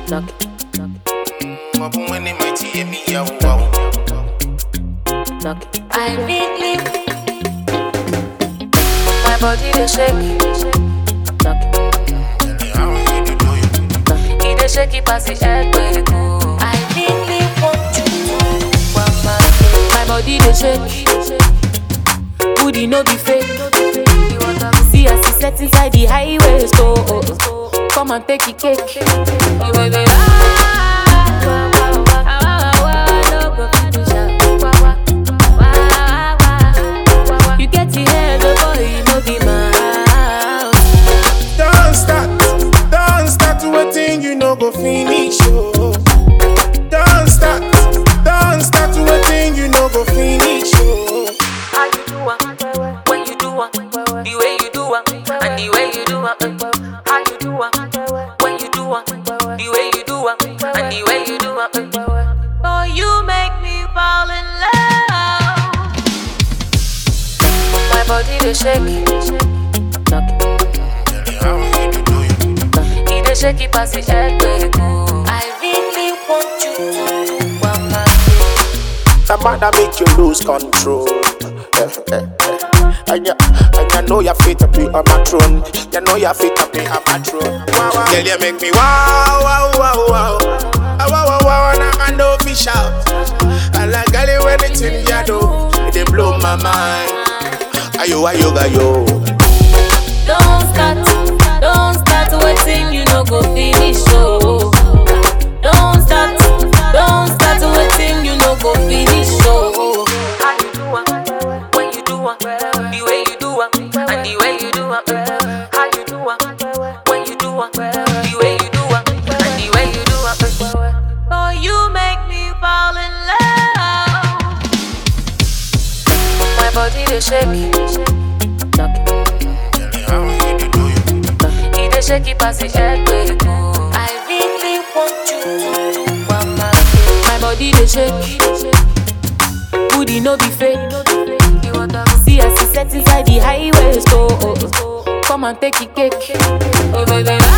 knock it, knock it, Open when they might hear me, yeah, wow. knock it. I really my body dey shake, knock it, How you do do you? knock it. It dey shake it pass the earthquake. oh. I really want you to want my my body dey shake. Booty no be fake. See as it set inside the highway store. Come and take it cake. You will be ah, wah, wah, wah, ah, wah, wah, no go fit to shout. Wah, wah, wah, wah, wah, wah. You get the head, the boy, no be mouth. Don't start, don't start waiting, you know go finish, oh. Don't start, don't start waiting, you know go finish, oh. How you do am? When you do am? The way you do am, and the way you do am. How you do am? When you do am? The way you do am, and the way you do am. Oh, you make me fall in love. My body dey shake, knock it, How you do do you? knock it. It dey shake it pass the earthquake. oh. I really want you to want my That matter make you lose control. Eh, eh, eh. And you, and you know you're fit to be on my throne. You know you're fit to be on my throne. Wow, wow. Girl, you make me wow, wow, wow, wow. Ah, Wow, wow, wow, and I can no fish out. I like girl, you anything you do, it dey blow my mind. Ayo, ayo, ayo. Don't start, don't start waiting, you no go finish, oh. Don't start, don't start waiting, you no go finish, oh. How you do am, when you do am, the way you do am, and the way you do am. How you do am, when you do am, the way you do am, and the way you do am. Oh, you make me fall in love. My body dey shake, knock it. How you do do you? He dey shake it pass the earthquake. oh. I really want you to want my My body dey shake. Booty no be fake. See as it set inside the highway store. Come and take it cake. Oh baby,